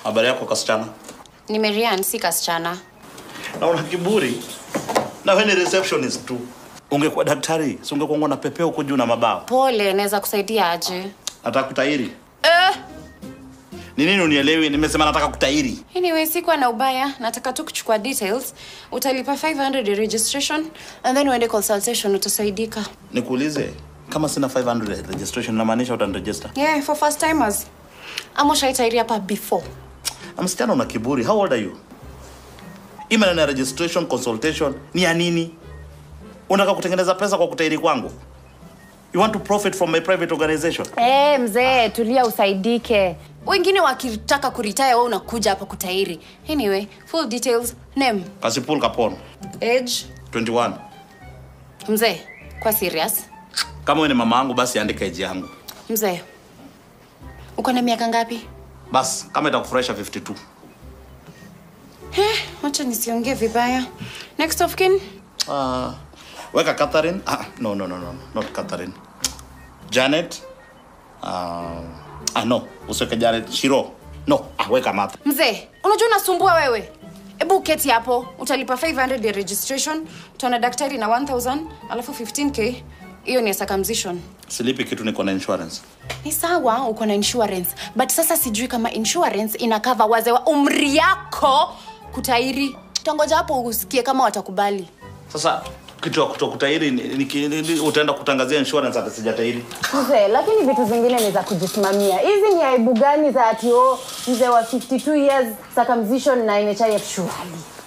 Habari yako kasichana? Ni Marian, si kasichana. Na una kiburi. Na wewe ni receptionist tu. Ungekuwa daktari, si ungekuwa na pepeo huko juu na mabao. Pole, naweza kusaidia aje? Nataka kutairi. Eh, Ni nini unielewi? Nimesema nataka kutairi. anyway, sikuwa na ubaya. Nataka tu kuchukua details. Utalipa 500 ya registration and then uende consultation utasaidika. Nikuulize, kama sina 500 registration inamaanisha utaniregister? Yeah, for first timers. Ama ushaitairi hapa before. Na msichana una kiburi. How old are you? Hii maneno ya registration, consultation ni ya nini? Unataka kutengeneza pesa kwa kutairi kwangu? You want to profit from my private organization? Eh, mzee, tulia usaidike. Wengine wakitaka kuretire wewe unakuja hapa kutairi. Anyway, full details, name, Kasipul Kapon, age, 21. mzee, kwa serious. Kama wewe ni mama yangu basi andika age yangu. Mzee, uko na miaka ngapi? Bas, kama itakufurahisha 52. Eh, wacha nisiongee vibaya. Next of kin, Uh, weka Catherine. Ah, no, no, no, no, not Catherine. Janet. Uh, ah, no, usiweke Janet. Shiro. No, ah, weka Martha. mzee, unajua unasumbua wewe. Hebu uketi hapo, utalipa 500 ya registration, utaona daktari na 1000, alafu 15k. Hiyo ni ya circumcision. Silipi kitu niko na insurance. Ni sawa uko na insurance, but sasa sijui kama insurance ina cover wazee wa umri yako kutairi. Tangoja hapo usikie kama watakubali. Sasa kitu ya kutokutairi ni- ni- ni- ni- utaenda kutangazia insurance hata sijatairi. Mzee, lakini vitu zingine ni za kujisimamia. Hizi ni aibu gani za ati oh, mzee wa 52 years circumcision na NHIF surely?